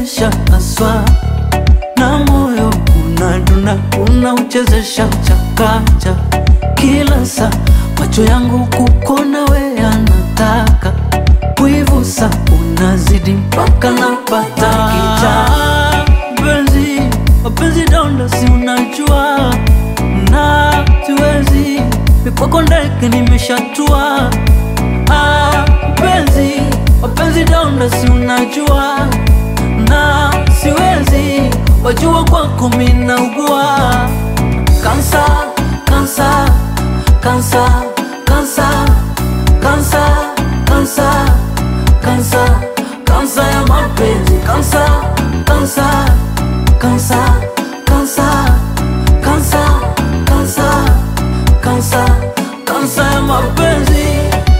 unanichezesha haswa na moyo unaduna, unauchezesha chakacha kila saa, macho yangu kukona we anataka kuivusa, unazidi mpaka napata kicha. Mpenzi, mapenzi donda, si unajua na siwezi mikwako ndege nimeshatua. Ah, mpenzi, mapenzi donda, si unajua na siwezi wajua kwako minaugua kansa kansa kansa kansa kansa kansa kansa kansa ya mapenzi kansa kansa kansa kansa kansa kansa kansa kansa ya mapenzi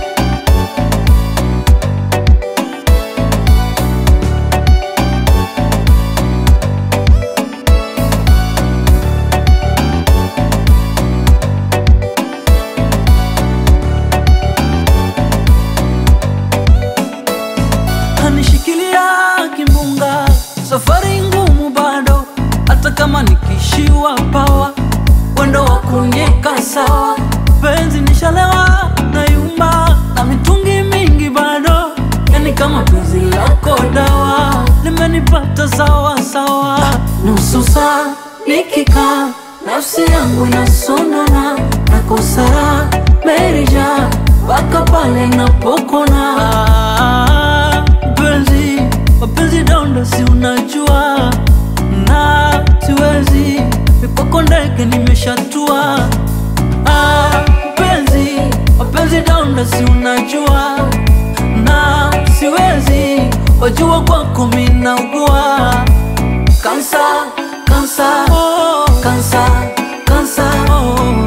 kanishikilia kimbunga, safari ngumu bado, hata kama nikishiwa pawa, wendo wa kunyeka sawa, penzi nishalewa na yumba na mitungi mingi bado, yani kama penzi lako dawa limenipata sawa sawa, nusu saa nikikaa nafsi yangu inasonona na kosara merija mpaka pale napokona Ah, mpenzi mapenzi donda si unajua na siwezi mikwako ndege nimeshatua Ah, mpenzi mapenzi donda si unajua na siwezi wajua kwako minaugua kansa kansa kansa kansa